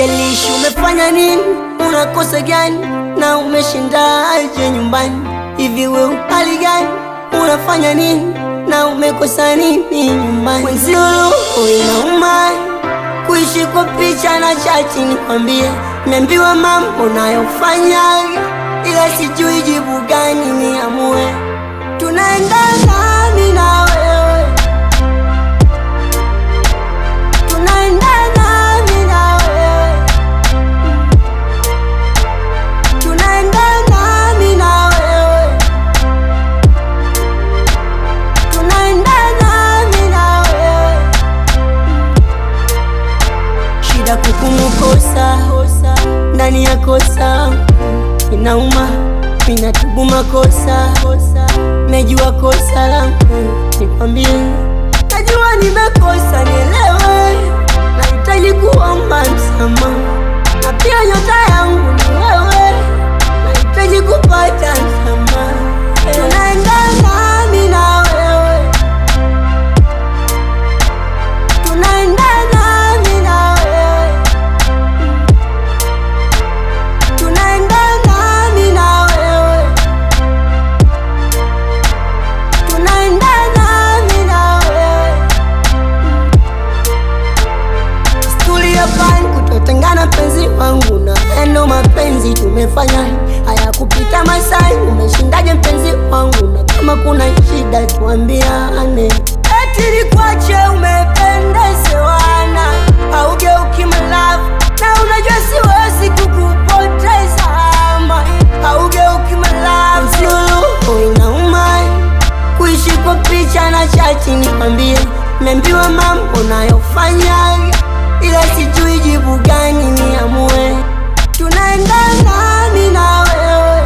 Haijalishi umefanya nini, unakosa gani na umeshindaje nyumbani. Hivi we upali gani, unafanya nini na umekosa nini nyumbani? Mwenzio roho inauma kuishi kwa picha na chati, nikwambie, niambiwa mambo nayofanya, ila sijui jibu gani niamue. Tunaendana mimi na wewe, tunaendana mimi na wewe, tunaendana mimi na wewe, tunaendana mimi na wewe shida kukumukosa ndani ya kosa inauma, minatubu makosa, najua kosa langu, nikwambie, najua nimekosa, nielewe, nahitaji kuomba msamaha, na pia nyota yangu ni wewe, nahitaji kupata msamaha, tunaendana mimi na wewe tunaendana mimi na wewe, tunaendana mimi na wewe, tunaendana mimi na wewe. Stuli ya pani kutotengana, penzi wangu na endo, mapenzi tumefanya haya kupita Masai. Umeshindaje mpenzi wangu? Na kama kuna shida tuambiane. Eti nikwache umependezewana, haugeuki malavu, na unajua siwezi kukupoteza ama haugeuki malavu. Sio roho inauma kuishi kwa picha na chati, nikwambie, niambiwa mambo nayofanya, ila sijui jibu gani niamue. Tunaendana mimi na wewe,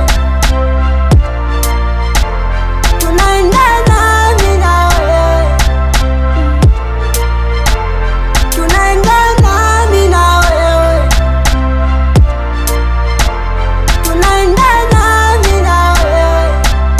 tunaendana mimi na wewe, tunaendana mimi na wewe, tunaendana mimi na wewe.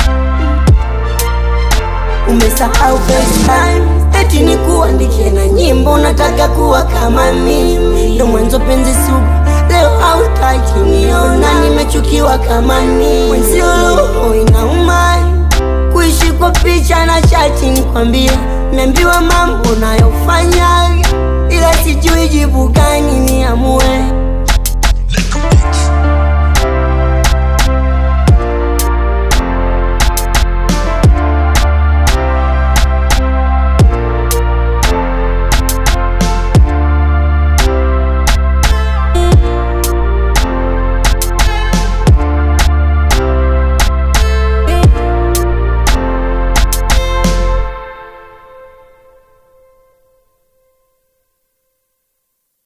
Umesahau FaceTime eti ni kuandikie na nyimbo, nataka kuwa kama mimi, ndo mwanzo penzi sugu, leo hautaki niona, nimechukiwa kama nini. Mwenzio roho inauma kuishi kwa picha na chati, nikwambie, niambiwa mambo nayofanya, ila sijui jibu gani niamue.